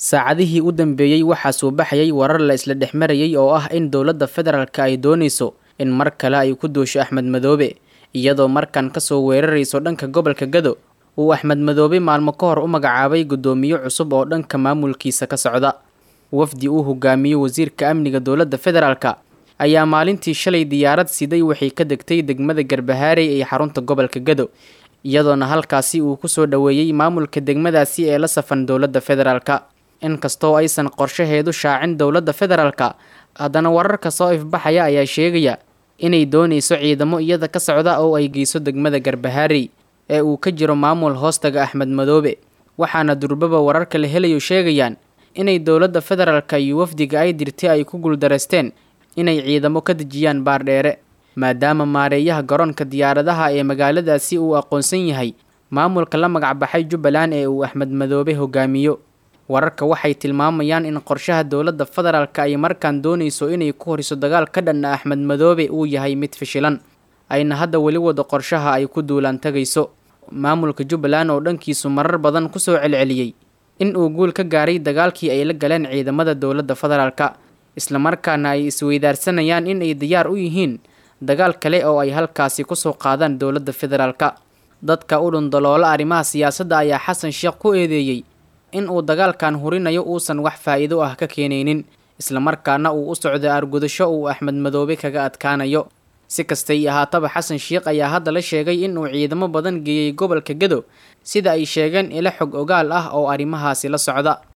saacadihii u dambeeyey waxaa soo baxayay warar la isla dhex marayay oo ah in dowladda federaalka ay doonayso in mar kale ay ku duusho axmed madoobe iyadoo markan kasoo weerarayso dhanka gobolka gado uu axmed madoobe maalmo ka hor u magacaabay guddoomiye cusub oo dhanka maamulkiisa ka socda wafdi uu hogaamiyo wasiirka amniga dowladda federaalka ayaa maalintii shalay diyaarad siday waxay ka degtay degmada garbahaarey ee xarunta gobolka gado iyadoona halkaasi uu kusoo dhoweeyey maamulka degmadaasi ee la safan dowladda federaalka inkastoo aysan qorshaheedu shaacin dowladda federaalka haddana wararka soo ifbaxaya ayaa sheegaya inay doonayso ciidamo iyada ka socda oo ay geyso degmada garbahaarey ee uu ka jiro maamul hoostaga axmed madoobe waxaana durbaba wararka la helayo sheegayaan inay dowladda federaalka iyo wafdiga ay dirtay ay ku guuldareysteen inay ciidamo ka dejiyaan baardheere maadaama maareeyaha garoonka diyaaradaha ee magaaladaasi uu aqoonsan yahay maamulka la magacbaxay jubbaland ee uu axmed madoobe hogaamiyo wararka waxay tilmaamayaan in qorshaha dowladda federaalka ay markaan doonayso inay ku horiso dagaal ka dhanna axmed madoobe uu yahay mid fishilan ayna hadda weli wado qorshaha ay ku duulaan tagayso maamulka jubbaland oo dhankiisu marar badan kusoo celceliyey in uu guul ka gaaray dagaalkii ay la galeen ciidamada dowladda federaalka islamarkaana ay isweydaarsanayaan in ay diyaar u yihiin dagaal kale oo ay halkaasi kusoo qaadaan dowladda federaalka dadka u dhundaloola arrimaha siyaasadda ayaa xasan sheekh ku eedeeyey in uu dagaalkan hurinayo uusan wax faa'iido ah ka keenaynin islamarkaana uu u socdo aargudasho uu axmed madoobe kaga adkaanayo si kastay ahaataba xasan sheekh ayaa hadda la sheegay in uu ciidamo badan geeyey gobolka gado sida ay sheegeen ilo xog ogaal ah oo arrimahaasi la socda